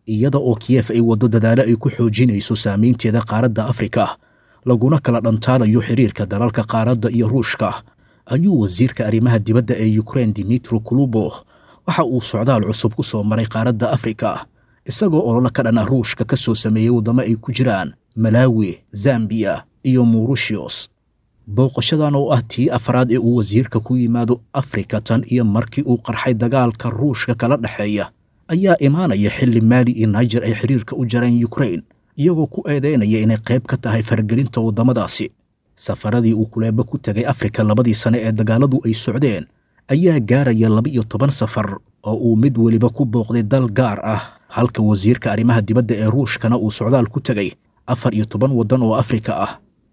iyada oo kiyef ay waddo dadaalo ay ku xoojinayso saamaynteeda qaaradda afrika laguna kala dhantaanayo xiriirka dalalka qaaradda iyo ruushka ayuu wasiirka arrimaha dibadda ee yukrain dimitro kulubo waxa uu socdaal cusub ku soo maray qaaradda afrika isagoo ololo ka dhana ruushka ka soo sameeyey waddamo ay ku jiraan malawi zambiya iyo murushios booqashadan oo ah tii afraad ee uu wasiirka ku yimaado afrika tan iyo markii uu qarxay dagaalka ruushka kala dhexeeya ayaa imaanaya xilli maali iyo naijer ay xiriirka u jareen yukrain iyagoo ku eedaynaya inay qayb ka tahay faragelinta waddamadaasi safaradii uu kuleeba ku tegay afrika labadii sane ee dagaaladu ay socdeen ayaa gaaraya laba iyo toban safar oo uu mid weliba ku booqday dal gaar ah halka wasiirka arrimaha dibadda ee ruushkana uu socdaal ku tegay afar iyo toban waddan oo afrika ah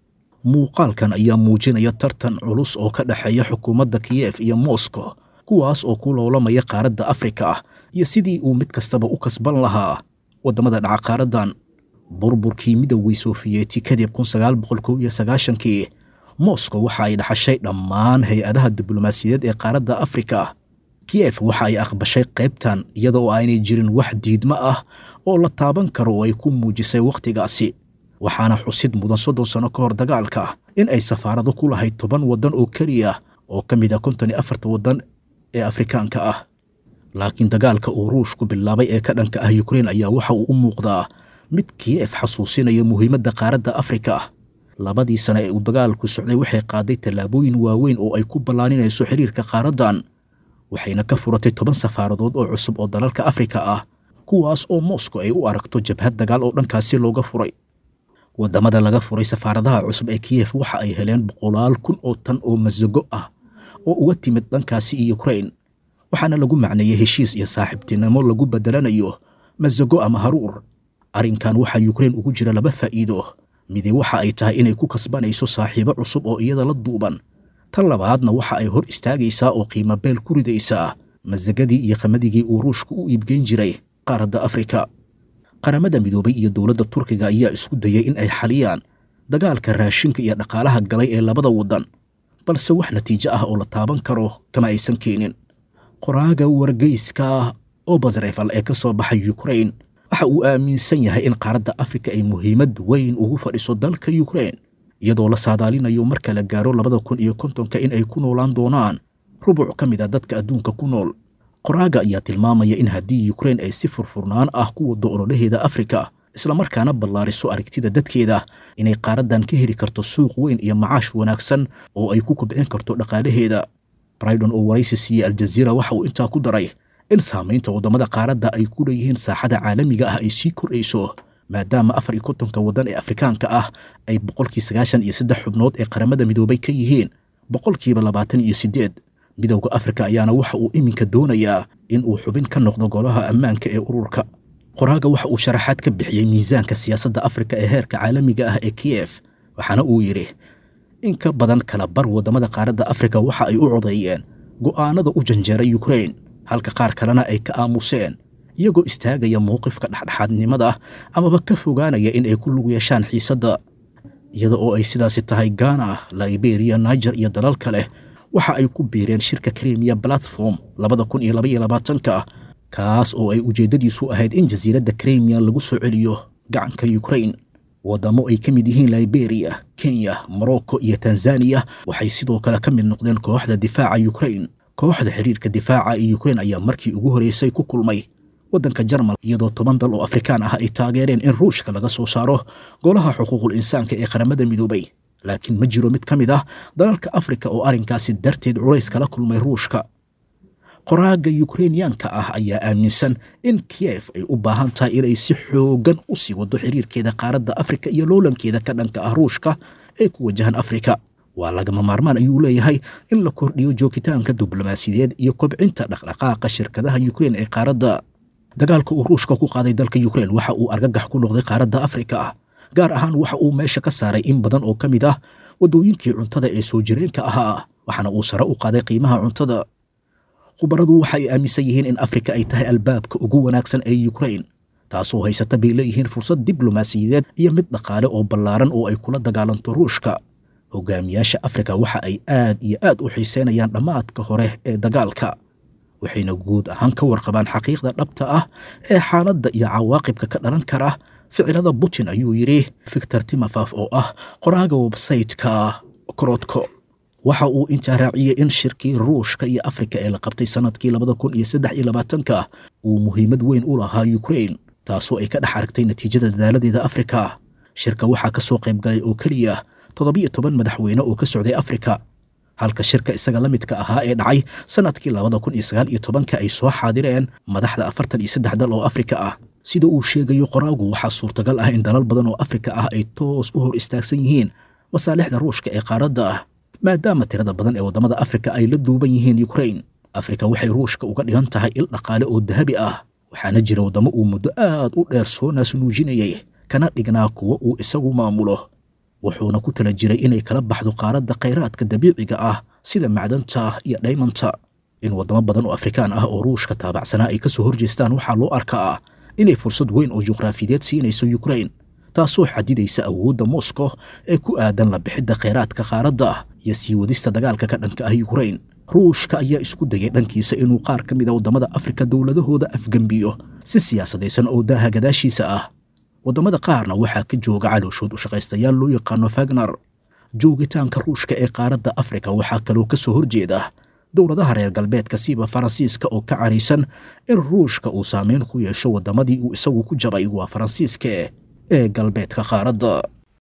muuqaalkan ayaa muujinaya tartan culus oo ka dhexeeya xukuumadda kiyef iyo moscow kuwaas oo ku loolamaya qaaradda afrika ah iyo sidii uu mid kastaba u kasban lahaa waddamada dhaca qaaraddan burburkii midowgii sofiyeeti kadib kun sagaal boqol kow iyo sagaashankii moscow waxa ay dhaxashay dhammaan hay-adaha diblomaasiyadeed ee qaaradda afrika kiyef waxa ay aqbashay qaybtan iyada oo aanay jirin wax diidmo ah oo la taaban karo oo ay ku muujisay wakhtigaasi waxaana xusid mudan soddon sanno ka hor dagaalka in ay safaarado ku lahayd toban waddan oo keliya oo ka mid ah konton iyo afarta waddan ee afrikaanka ah laakiin dagaalka uu ruushku bilaabay ee ka dhanka ah yukrain ayaa waxa uu u muuqdaa mid kiyef xasuusinaya muhiimadda qaaradda afrika labadii sane ee uu dagaalku socday waxay qaaday tallaabooyin waaweyn oo ay ku ballaaninayso xiriirka qaaraddan waxayna ka furatay toban safaaradood oo cusub oo dalalka afrika ah kuwaas oo moscow ay u aragto jabhad dagaal oo dhankaasi looga furay waddamada laga furay safaaradaha cusub ee kiyef waxa ay heleen boqolaal kun oo tan oo masago ah oo uga timid dhankaasi iyo yukrain waxaana lagu macneeyey heshiis iyo saaxiibtinimo lagu beddelanayo masago ama haruur arrinkan waxaa yukrain ugu jira laba faa'iido midi waxa ay tahay inay ku kasbanayso saaxiibo cusub oo iyada la duuban tan labaadna waxa ay hor istaagaysaa oo qiimo beel ku ridaysaa masagadii iyo qamadigii uu ruushka u iibgeyn jiray qaaradda afrika qaramada midoobay iyo dowladda turkiga ayaa isku dayay in ay xaliyaan dagaalka raashinka iyo dhaqaalaha galay ee labada waddan balse wax natiijo ah oo la taaban karo kama aysan keenin qoraaga wargeyska obasrefal ee ka soo baxay yukrain waxa uu aaminsan yahay in qaaradda afrika ay muhiimad weyn ugu fadhiso dalka yukrain iyadoo la saadaalinayo marka la gaaro labada kun iyo kontonka in ay ku noolaan doonaan rubuc ka mid a dadka adduunka ku nool qoraaga ayaa tilmaamaya in haddii yukrain ay si furfurnaan ah ku waddo ololaheeda afrika islamarkaana ballaariso aragtida dadkeeda inay qaaraddan ka heli karto suuq weyn iyo macaash wanaagsan oo ay ku kobcin karto dhaqaalaheeda brydon oo waraysi siiyey aljaziira waxa uu intaa ku daray in saamaynta waddamada qaaradda ay ku leeyihiin saaxada caalamiga ah ay sii kordhayso maadaama afar iyo kontonka waddan ee afrikaanka ah ay boqolkii sagaashan iyo saddex xubnood ee qaramada midoobay ka yihiin boqolkiiba labaatan iyo siddeed midowda afrika ayaana waxa uu iminka doonayaa in uu xubin ka noqdo golaha ammaanka ee ururka qoraaga waxa uu sharaxaad ka bixiyey miisaanka siyaasadda afrika ee heerka caalamiga ah ee kiyef waxaana uu yidhi in ka badan kala bar waddamada qaaradda afrika waxa ay u codeeyeen go'aanada u janjeeray yukrain halka qaar kalena ay ka aamuseen iyagoo istaagaya mowqifka dhexdhexaadnimada amaba ka fogaanaya in ay ku lug yeeshaan xiisadda iyada oo ay sidaasi tahay ghana liberiya niger iyo dalal kale waxa ay ku biireen shirka krimiya platform labada kun iyo labaiyo labaatanka kaas oo ay ujeeddadiisu ahayd in jasiiradda krimiya lagu soo celiyo gacanka yukrain waddamo ay ka mid yihiin liberiya kenya morocco iyo tanzaniya waxay sidoo kale ka mid noqdeen kooxda difaaca yukrain kooxda xiriirka difaaca ee yukrain ayaa markii ugu horreysay ku kulmay waddanka jarmal iyadoo toban dal oo afrikaan ah ay taageereen in ruushka laga soo saaro golaha xuquuqul insaanka ee qaramada midoobay laakiin ma jiro mid ka mid ah dalalka afrika oo arrinkaasi darteed culays kala kulmay ruushka qoraaga yukrainiyaanka ah ayaa aaminsan in kiyef ay u baahan tahay inay si xooggan u sii waddo xiriirkeeda qaaradda afrika iyo loolankeeda ka dhanka ah ruushka ee ku wajahan afrika waa lagama maarmaan ayuu leeyahay in la kordhiyo joogitaanka diblomaasiyadeed iyo kobcinta dhaqdhaqaaqa shirkadaha yukrain ee qaaradda dagaalka uu ruushka ku qaaday dalka yukrain waxa uu argagax ku noqday qaaradda afrika gaar ahaan waxa uu meesha ka saaray in badan oo ka mid ah waddooyinkii cuntada ee soo jireenka ahaa waxaana uu sare u qaaday qiimaha cuntada khubaradu waxay aaminsan yihiin in afrika ay tahay albaabka ugu wanaagsan ee yukrain taasoo haysata bay leeyihiin fursad diblomaasiyadeed iyo mid dhaqaale oo ballaaran oo ay kula dagaalanto ruushka hogaamiyaasha afrika waxa ay aad iyo aad u xiiseynayaan dhammaadka hore ee dagaalka waxayna guud ahaan ka warqabaan xaqiiqda dhabta ah ee xaaladda iyo cawaaqibka ka dhalan kara ficilada putin ayuu yidhi victor timofaf oo ah qoraaga websaytka korodko waxa uu intaa raaciyey in shirkii ruushka iyo afrika ee la qabtay sannadkii labada kun iyo saddex iyo labaatanka uu muhiimad weyn u lahaa ukrain taasoo ay ka dhex aragtay natiijada dadaaladeeda afrika shirka waxaa ka soo qayb galay oo keliya toddobiyo toban madaxweyne oo ka socday afrika halka shirka isaga la midka ahaa ee dhacay sannadkii labada kun iyo sagaal iyo tobanka ay soo xaadireen madaxda afartan iyo saddex dal oo afrika ah sida uu sheegayo qoraagu waxaa suurtagal ah in dalal badan oo afrika ah ay toos u hor istaagsan yihiin masaalixda ruushka ee qaaradda ah maadaama tirada badan ee waddamada afrika ay la duuban yihiin ukrain afrika waxay ruushka uga dhigan tahay il dhaqaale oo dahabi ah waxaana jira waddamo uu muddo aad u dheer soo naasnuujinayay kana dhignaa kuwa uu isagu maamulo wuxuuna ku tala jiray inay kala baxdo qaaradda khayraadka dabiiciga ah sida macdanta iyo dhaymanta in waddamo badan oo afrikaan ah oo ruushka taabacsanaa ay ka soo horjeestaan waxaa loo arkaa inay fursad weyn oo juqraafiyeed siinayso ukrain taasoo xadidaysa awoodda moscow ee ku aadan la bixidda khayraadka qaaradda iyo sii wadista dagaalka ka dhanka ah ukrain ruushka ayaa isku dayay dhankiisa inuu qaar ka mid a waddamada afrika dowladahooda afgembiyo si siyaasadaysan oo daaha gadaashiisa ah waddamada qaarna waxaa ka jooga calooshood u shaqaystayaal loo yaqaano fagner joogitaanka ruushka ee qaaradda afrika waxaa kaloo ka soo horjeeda dowladaha reer galbeedka siba faransiiska oo ka caraysan in ruushka uu saameyn ku yeesho waddamadii uu isagu ku jabay waa faransiiska ee galbeedka qaaradda